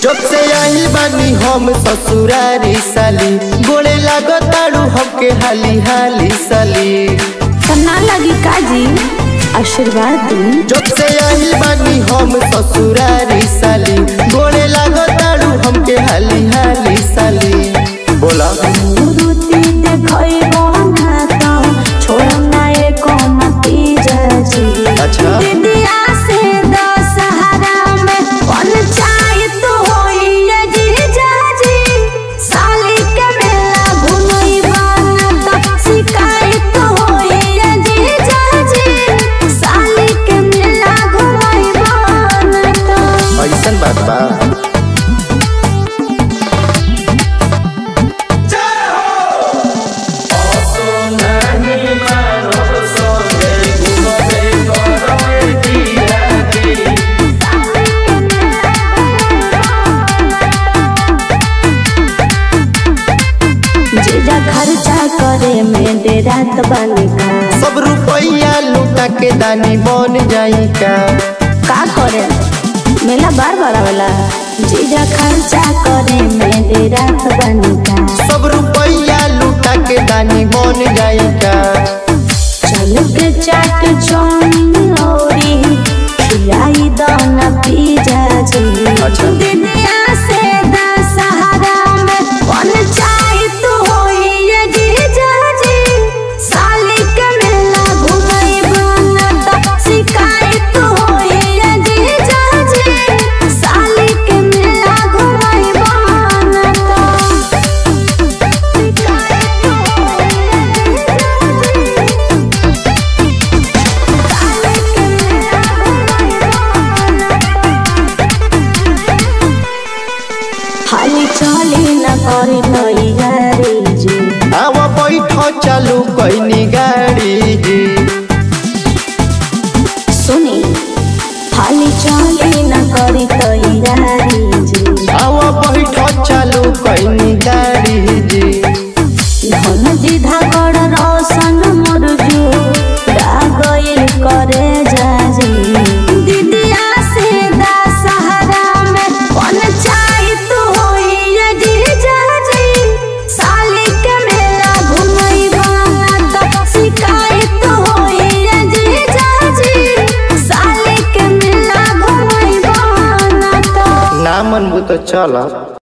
जब से आई बानी हम ससुरारी साली गोड़े लागताड़ू हमके हाली हाली साली तो ना लगी काजी आशीर्वाद दी जब से आई बानी हम ससुरारी साली गोड़े लागताड़ू हमके हाली हाली साली बोला मुरुति देखइबो ना तो छोड़ ना एको नतीजा जी अच्छा। दिदिया से दशहरा में पंचायत होई ये जीजा जी साली के मेला घुमइबा ना तो शिकायत होई ये जीजा जी साली के मेला घुमइबा ना तो ऐसन बात बा जीजा खर्चा करे में डेरात बनी का सब रुपया लूटा के दानी बन जाई का का करे मेला बार बार आवेला जीजा खर्चा करे में डेरात बनी का सब रुपया लूटा के दानी बन जाई का चल के चाट चौमिन औरी खिलाई दाना पिज्जा जी अच्छा। दिदिया से दशहरा में पंचायत होई ये जीजा जी साली के मेला घुमइबा ना तो शिकायत होई ये जीजा जी साली के मेला घुमइबा ना तो शिकायत होई ये जीजा जी हाली चाली न करी तैयारी जी आव बैठ चालू कैनी गाड़ी जी सुनी हाली चाली न करी तैयारी जी आव बैठ चालू कैनी गाड़ी जी धन जी धागड़ रोशन मुरजू रागइल करे जाजी दिदिया से दशहरा में पंचायत होई ये जीजा जी साली के मेला घुमइबा ना तो शिकायत होई ये जीजा जी साली के मेला घुमइबा ना तो ना मनबू तो चल